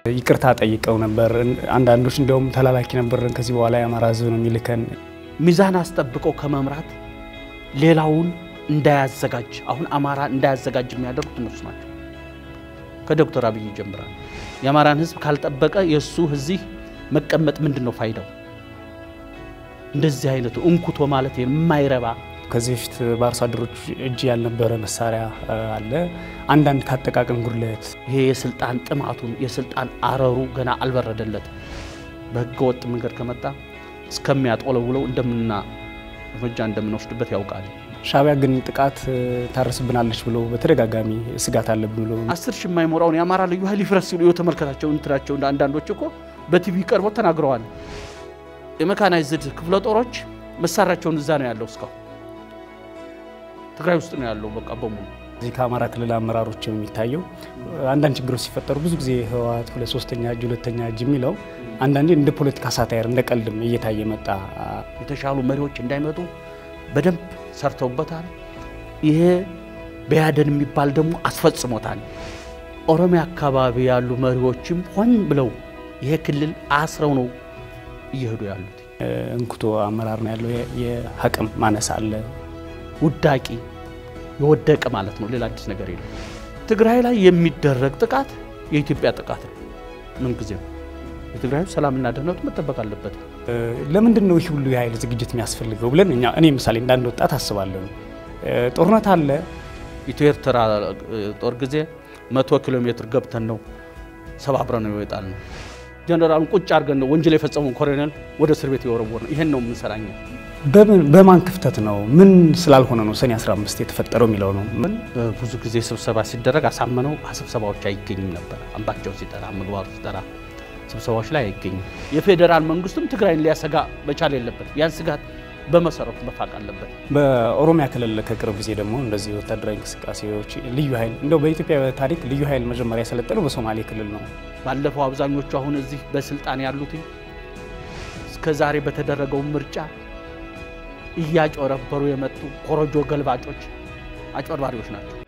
ይቅርታ ጠይቀው ነበር። አንዳንዶች እንዲያውም ተላላኪ ነበርን፣ ከዚህ በኋላ የአማራ ሕዝብ ነው የሚልከን። ሚዛን አስጠብቀው ከመምራት ሌላውን እንዳያዘጋጅ አሁን አማራ እንዳያዘጋጅ የሚያደርጉት እነሱ ናቸው። ከዶክተር አብይ ይጀምራል። የአማራን ሕዝብ ካልጠበቀ የእሱ እዚህ መቀመጥ ምንድን ነው ፋይዳው? እንደዚህ አይነቱ እንኩቶ ማለት የማይረባ ከዚህ በፊት በአርሶ አደሮች እጅ ያልነበረ መሳሪያ አለ። አንዳንድ ካጠቃቀም ጉድለት ይሄ የስልጣን ጥማቱን የስልጣን አረሩ ገና አልበረደለትም። በህገ ወጥ መንገድ ከመጣ እስከሚያጦለውለው እንደምና እርምጃ እንደምንወስድበት ያውቃል። ሻዕቢያ ግን ጥቃት ታርስብናለች ብሎ በተደጋጋሚ ስጋት አለብን ብሎ አስር ሺህ የማይሞራውን የአማራ ልዩ ኃይል ይፍረስ ሲሉ የተመልከታቸው እንትናቸው አንዳንዶች እኮ በቲቪ ቀርበው ተናግረዋል። የመካናይዝድ ክፍለ ጦሮች መሳሪያቸውን እዛ ነው ያለው እስካሁን ትግራይ ውስጥ ነው ያለው። በቃ በሙሉ እዚህ ከአማራ ክልል አመራሮች የሚታየው አንዳንድ ችግሮች ሲፈጠሩ ብዙ ጊዜ ህወሓት ሁለት ሶስተኛ እጅ ሁለተኛ እጅ የሚለው አንዳንዴ እንደ ፖለቲካ ሳታየር እንደ ቀልድም እየታየ መጣ። የተሻሉ መሪዎች እንዳይመጡ በደንብ ሰርተውበታል። ይሄ በያደን የሚባል ደግሞ አስፈጽሞታል። ኦሮሚያ አካባቢ ያሉ መሪዎችም ሆን ብለው ይሄ ክልል አስረው ነው እየሄዱ ያሉት። እንኩቶ አመራር ነው ያለው። የአቅም ማነስ አለ። ውዳቂ የወደቀ ማለት ነው። ሌላ አዲስ ነገር የለም። ትግራይ ላይ የሚደረግ ጥቃት የኢትዮጵያ ጥቃት ነው። ምን ጊዜ ነው የትግራይ ሰላምና ደህንነቱ መጠበቅ አለበት። ለምንድን ነው ይህ ሁሉ የኃይል ዝግጅት የሚያስፈልገው ብለን እኛ እኔ ምሳሌ እንዳንድ ወጣት አስባለሁ። ጦርነት አለ። ኢትዮ ኤርትራ ጦር ጊዜ መቶ ኪሎ ሜትር ገብተን ነው ሰባብረ ነው ይወጣል ነው ጀነራሉን ቁጭ አድርገን ነው ወንጀል የፈጸመውን ኮሎኔል ወደ እስር ቤት የወረወር ነው። ይሄን ነው የምንሰራኛ በማን ክፍተት ነው? ምን ስላልሆነ ነው ሰኔ 15 የተፈጠረው የሚለው ነው። ብዙ ጊዜ ስብሰባ ሲደረግ አሳመነው ስብሰባዎች አይገኝም ነበር። አምባቸውን ሲጠራ ምግባሩ ሲጠራ ስብሰባዎች ላይ አይገኝም። የፌዴራል መንግስቱም ትግራይን ሊያሰጋ መቻል የለበት። ያን ስጋት በመሰረቱ መፋቅ አለበት። በኦሮሚያ ክልል ከቅርብ ጊዜ ደግሞ እንደዚህ ወታደራዊ እንቅስቃሴዎች ልዩ ኃይል እንደው በኢትዮጵያ ታሪክ ልዩ ኃይል መጀመሪያ የሰለጠነው በሶማሌ ክልል ነው። ባለፈው አብዛኞቹ አሁን እዚህ በስልጣን ያሉት እስከ ዛሬ በተደረገው ምርጫ እያጮረበሩ የመጡ ኮረጆ ገልባጮች አጭበርባሪዎች ናቸው።